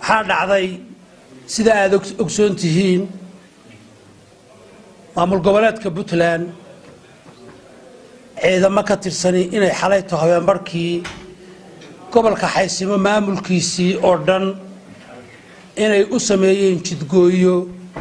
waxaa dhacday sida aada ogsoon tihiin maamul goboleedka puntland ciidamo ka tirsani inay xalayto habeenbarhkii gobolka xaysimo maamulkiisii oo dhan inay u sameeyeen jidgooyo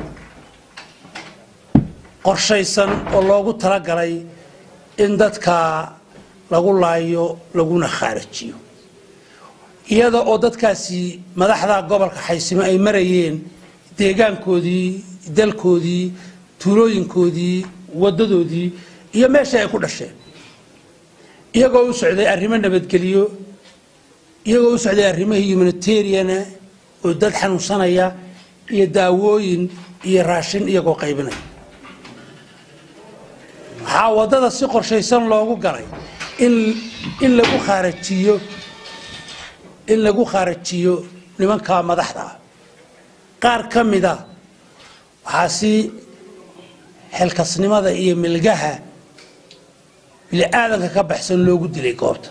qorshaysan oo loogu talagalay in dadka lagu laayo laguna khaarajiyo iyada oo dadkaasi madaxda gobolka xaysimo ay marayeen deegaankoodii dalkoodii tuulooyinkoodii wadadoodii iyo meeshii ay ku dhasheen iyagoo u socday arrimo nabadgelyo iyagoo u socday arrimihii humanitariana oo dad xanuunsanaya iyo daawooyin iyo raashin iyagoo qaybinaya waxaa waddada si qorshaysan loogu galay in in lagu khaarajiyo in lagu khaarajiyo nimanka madaxda ah qaar ka mida waxaa si xilkasnimada iyo milgaha bili-aadanka ka baxsan loogu dilay goobta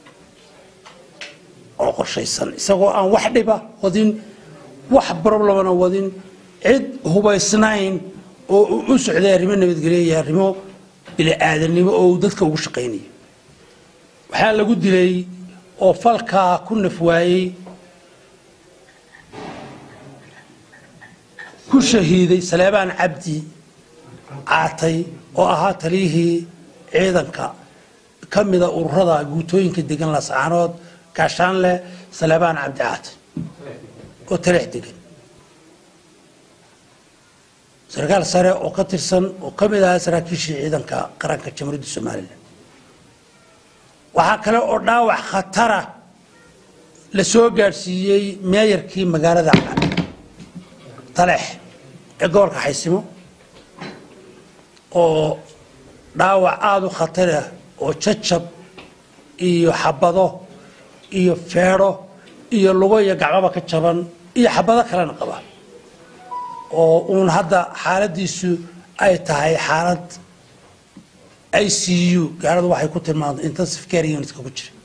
oo qorshaysan isagoo aan wax dhiba wadin wax problemana wadin cid hubaysnayn oo u socday arrimo nabadgelyo iyo arrimo bili-aadannimo oo uu dadka ugu shaqaynayo waxaa lagu dilay oo falkaa ku naf waayey ku shahiiday saleebaan cabdi caatay oo ahaa taliyihii ciidanka ka mida ururada guutooyinka degan lascaanood gaashaanleh saleebaan cabdi caatay oo taleex degan sarkaal sare oo ka tirsan oo ka mid ahaa saraakiishii ciidanka qaranka jamhuuriyadda somalilan waxaa kale oo dhaawac khatara la soo gaadhsiiyey meeyarkii magaalada taleex ee gobolka xaysimo oo dhaawac aada u khatarah oo jajab iyo xabado iyo feedho iyo lugo iyo gacbaba ka jaban iyo xabado kalena qaba oo uun hadda xaaladiisu ay tahay xaalad i c u gaaladu waxay ku tilmaamtay intensive care unitka ku jira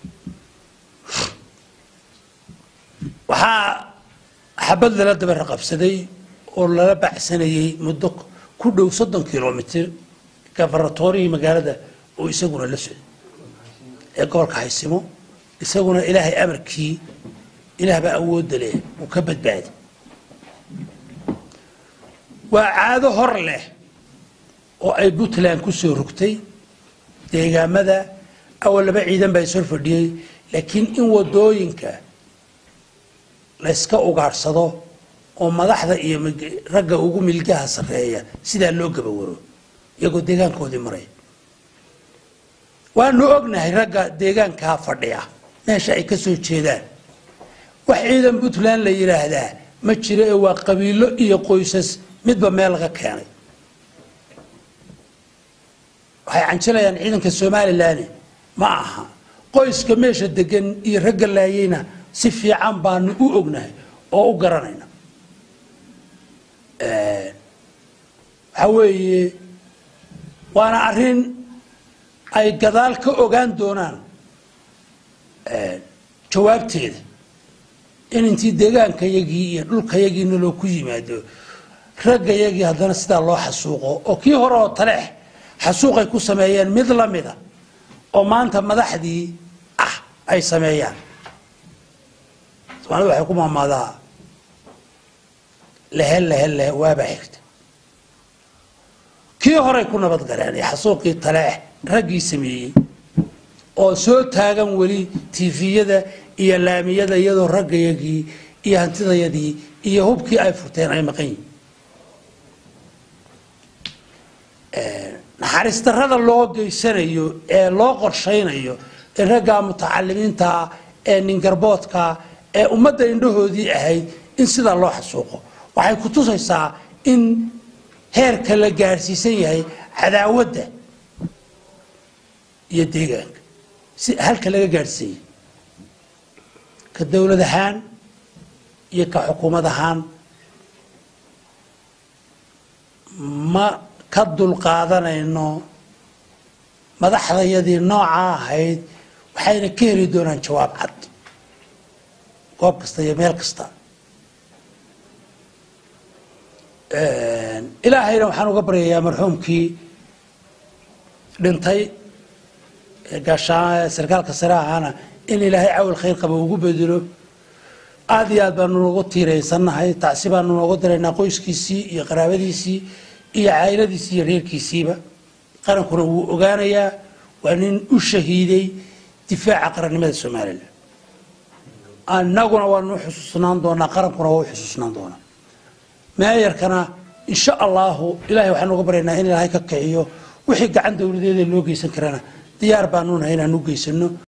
waxaa xabad lala daba raqabsaday oo lala bacsanayey muddo ku dhow soddon kilomitr gafaratorihii magaalada oo isaguna la socday ee gobolka haysimo isaguna ilaahay amarkii ilaah baa awoodda leh uu ka badbaaday waa caado hor leh oo ay puntland ku soo rogtay deegaamada awal laba ciidan baa ishor fadhiyey laakiin in wadooyinka layska ugaadhsado oo madaxda iyo ragga ugu milgaha sarreeya sidaa loo gabawaro iyagoo deegaankoodii maraya waanu ognahay ragga deegaankaa fadhiya meesha ay ka soo jeedaan wax ciidan puntland la yidhaahdaa ma jiro ee waa qabiilo iyo qoysas midba meel laga keenay waxay canjilayaan ciidanka somalilan ma aha qoyska meesha degan iyo ragga laayeyna si fiican baanu u ognahay oo u garanayna waxaa weeye waana arrin ay gadaal ka ogaan doonaan jawaabteeda in intii deegaankayagii iyo dhulkayagiina loo ku yimaado raggayagii haddana sidaa loo xasuuqo oo kii hore oo taleex xasuuqay ku sameeyeen mid la mida oo maanta madaxdii ah ay sameeyaan soomaalida waxay ku maamaadaa lehe lehe lehe waabaa xigta kii horay ku nabad galeen ee xasuuqii taleex raggii sameeyey oo soo taagan weli tifiyada iyo laamiyada iyadoo raggayagii iyo hantidayadii iyo hubkii ay furteen ay maqan yihin naxariis darrada loo geysanayo ee loo qorshaynayo ee raggaa mutacalimiintaa ee ningarboodka ee ummadda indhahoodii ahayd in sidaa loo xasuuqo waxay ku tusaysaa in heerka la gaadhsiisan yahay cadaawadda iyo deegaanka si halka laga gaadhsiiyey ka dowlad ahaan iyo ka xukuumad ahaan ma ka dulqaadanayno madaxdayadii noocaa ahayd waxayna ka heli doonaan jawaab cad goob kasta iyo meel kasta ilaahayna waxaan uga baryayaa marxuumkii dhintay gaashaan sarkaalka sare ahaana in ilaahay cawil khayr qaba ugu bedelo aad iyo aad baanu noogu tiiraysannahay tacsi baanu noogu diraynaa qoyskiisii iyo qaraabadiisii iyo cayladiisii iyo reerkiisiiba qarankuna wuu ogaanayaa waa nin u shahiiday difaaca qarannimada somalilan annaguna waanu xusuusnaan doonaa qarankuna waa u xusuusnaan doonaa meeyarkana insha allahu ilahay waxaan uga baryaynaa in ilaahay ka kiciyo wixii gacan dowladeeda loo geysan karana diyaar baanu nahay inaan u geysano